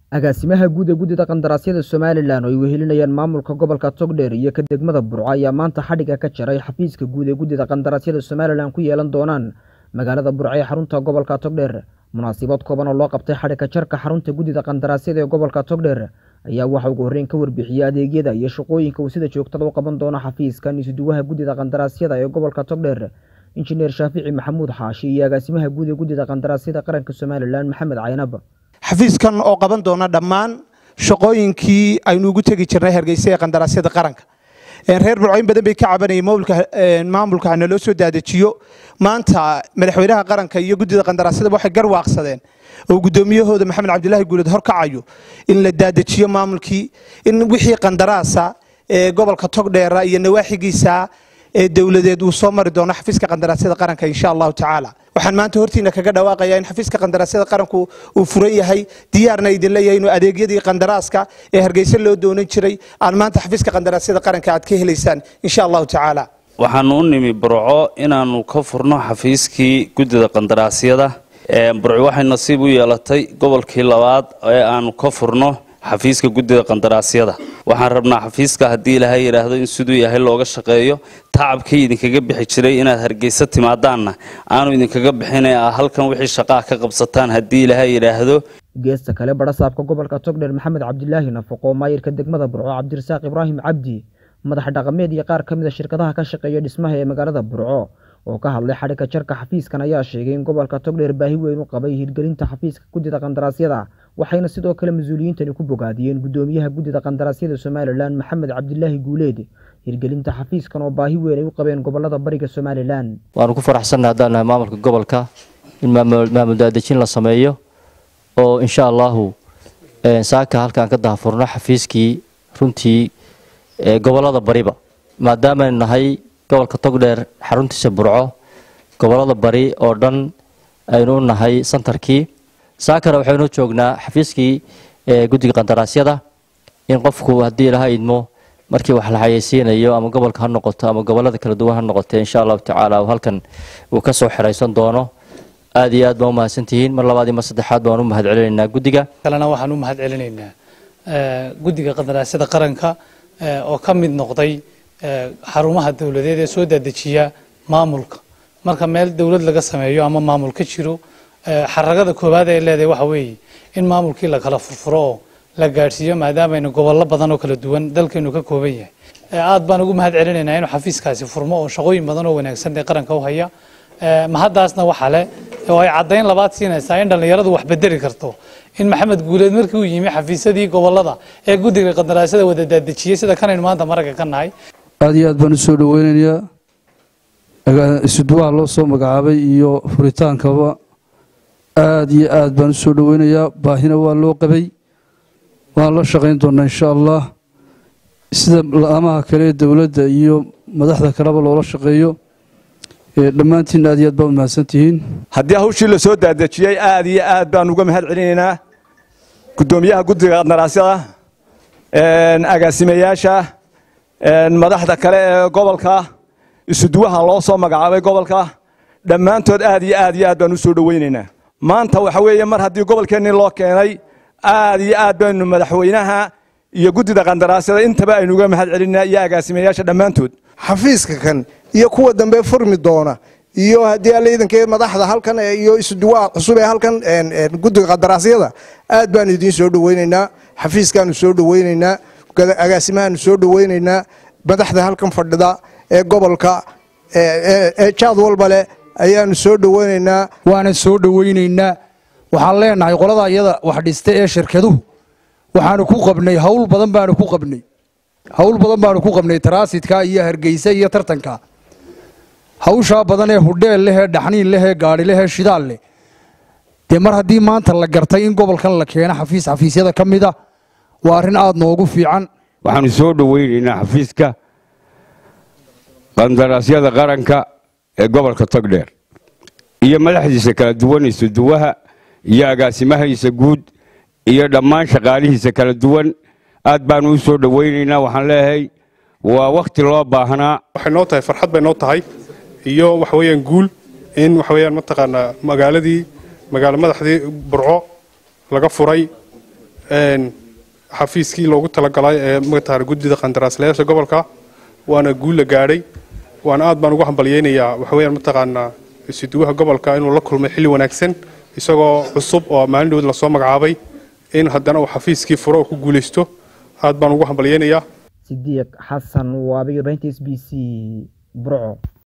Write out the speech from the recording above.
agaasimaha guud ee guddida qandaraasyada somalilan oo ay wehelinayaan maamulka gobolka togdheer iyo ka degmada burco ayaa maanta xadhiga ka jaray xafiiska guud ee guddida qandaraasyada somalilan ku yeelan doonaan magaalada burco ee xarunta gobolka togdheer munaasabad kooban oo loo qabtay xadhiga jarka xarunta guddida qandaraasyada ee gobolka togdheer ayaa waxa ugu horreyn ka warbixiyey adeegyada iyo shaqooyinka uu sida joogtada u qaban doono xafiiskan isuduwaha guddida qandaraasyada ee gobolka togdheer injineer shaafici maxamuud xaashi iyo agaasimaha guud ee guddida qandaraasyada qaranka somalilan maxamed caynab xafiiskan oo qaban doona dhammaan shaqooyinkii aynu ugu tegi jirnay hargeysa ee qandaraasyada qaranka reer burcooyin badan bay ka cabanayeen maamulka hana loo soo daadejiyo maanta madaxweynaha qaranka iyo guddida qandaraasyada waxay garwaaqsadeen oo guddoomiyahooda maxamed cabdilaahi guuled horkacayo in la daadejiyo maamulkii in wixii qandaraasa ee gobolka togdheera iyo nawaaxigiisa ee dowladeed uu soo mari doono xafiiska qandaraasyada qaranka insha allahu tacaala waxaan maanta hortiina kaga dhawaaqayaa in xafiiska qandaraasyada qaranku uu furan yahay diyaarna idin leeyahay inuu adeegyadii qandaraaska ee hargeysa loo doonan jiray aan maanta xafiiska qandaraasyada qaranka aad ka helaysaan insha allahu tacaala waxaanu u nimi burco inaannu ka furno xafiiskii guddida qandaraasyada burco waxay nasiib u yeelatay gobolkii labaad ee aanu ka furno xafiiska guddida qandaraasyada waxaan rabnaa xafiiska haddii ilaahay yidhaahdo in siduu yahay looga shaqeeyo tacabkii idinkaga bixi jiray inaad hargeysa timaadaanna aanu idinkaga bixin ee halkan wixii shaqaa ka qabsataan haddii ilaahay yidhaahdo geesta kale barasaabka gobolka togdheer maxamed cabdilaahi nafaqo maayirka degmada burco cabdirasaaq ibraahim cabdi madax dhaqameed iyo qaar ka mid a shirkadaha ka shaqeeya dhismaha ee magaalada burco oo ka hadlay xadhigga jarka xafiiskan ayaa sheegay in gobolka togdheer baahi weyn u qabay hirgelinta xafiiska guddida qandaraasyada waxayna sidoo kale mas-uuliyiintani ku bogaadiyeen guddoomiyaha guddida qandaraasyada somalilan maxamed cabdilaahi guuleed hirgelinta xafiiskan oo baahi weyn ay u qabeen gobolada bariga somalilan waanu ku faraxsannahay haddaan nahay maamulka gobolka in maamul daadejin la sameeyo oo insha allahu saaka halkaan ka dahafurno xafiiskii runtii gobolada bariba maadaamaaynu nahay gobolka togdheer xaruntiisa burco gobolada bari oo dhan aynu u nahay santarkii saakana waxaynu joognaa xafiiskii guddiga qandaraasyada in qofku haddii ilaha idmo markii wax la xayeysiinayo ama gobolka ha noqoto ama gobolada kala duwan ha noqote insha allahu tacaala halkan uu ka soo xiraysan doono aad iyo aad baan u mahadsantihiin mar labaad iyo mar saddexaad baan u mahad celinaynaa guddiga kalena waxaan u mahad celinaynaa guddiga qandaraasyada qaranka oo ka mid noqday xarumaha dowladeed ee soo daadejiya maamulka marka meel dowlad laga sameeyo ama maamul ka jiro xaragada koowaad ee leedahay waxa weeye in maamulkii la kala furfuro oo la gaadhsiiyo maadaamaynu gobollo badan oo kala duwan dalkeenu ka kooban yahay aad baan ugu mahad celinaynaa inuu xafiiskaasi furmo oo shaqooyin badan oo wanaagsan ee qaranka u haya mahaddaasna waxa leh oo ay caddayn labaad siinaysaa in dhallinyaradu wax bedeli karto in maxamed guuleed markii uu yimi xafiisyadii gobolada ee guddiga qandaraasyada wada daadejiyey sida kanaynu maanta maragga ka nahay aad iyo aad baan u soo dhoweynayaa isuduwaha loo soo magacaabay iyo furitaankaba aad iyo aad baan u soo dhoweynayaa baahina waa loo qabay waan la shaqayn doonaa insha allah sida la-amaha kale ee dowladda iyo madaxda kaleba loola shaqeeyo dhammaantiin aad iyo aad baa u mahadsantihiin haddii hawshii la soo daadejiyey aad iyo aad baan uga mahad celinaynaa guddoomiyaha guddiga qandaraasyada agaasimayaasha madaxda kale ee gobolka isuduwaha loo soo magacaabay gobolka dhammaantood aad iyo aad iyo aad baan u soo dhoweynaynaa maanta waxa weeye mar haddii gobolkeennii loo keenay aad iyo aad baynu madaxweynaha iyo guddida qandaraasyada intaba aynu uga mahad celinaa iyo agaasimayaasha dhammaantood xafiiska kan iyo kuwa dambe furmi doona iyo haddii alla iidankee madaxda halkan iyo isuduwaha cusub ee halkan guddiga qandaraasyada aad baanu idiin soo dhoweynaynaa xafiiskaanu soo dhoweynaynaa agaasimahaanu soo dhoweynaynaa madaxda halkan fadhida ee gobolka ee jaad walba leh ayaanu soo dhoweynaynaa waana soo dhoweynaynaa waxaan leenahay qolada iyada wax dhista ee shirkaduhu waxaanu ku qabnay hawl badan baanu ku qabnay hawl badan baanu ku qabnay taraasidka iyo hargeysa iyo tartanka hawshaa badan ee hudheel leh ee dhaxniin leh ee gaadhi leh ee shidaal leh dee mar haddii maanta la gartay in gobolkan la keeno xafiis xafiisyada ka mid a waa arrin aada noogu fiican waxaanu soo dhoweynaynaa xafiiska qandaraasyada qaranka ee gobolka togdheer iyo madaxdiisa kala duwan isuduwaha iyo agaasimahiisa guud iyo dhammaan shaqaalihiisa kala duwan aad baanu u soo dhoweynaynaa waxaan leeyahay waa wakhti loo baahnaa waxay noo tahay farxad bay noo tahay iyo waxa weeyaan guul in waxa weeyaan mataqaanaa magaaladii magaalo madaxdii burco laga furay xafiiskii loogu talagalay ee mataqaana guddida qandaraaslayaasha gobolka waana guul la gaadhay waana aad baan ugu hambalyeynayaa waxaweyaan mataqaanaa isuduwaha gobolka inuu la kulmay xilli wanaagsan isagoo cusub oo maalin dhowd lasoo magacaabay in haddana uu xafiiskii furo oo ku guulaysto aad baan ugu hambalyeynayaa sidiiq xasan waabiga s b c burco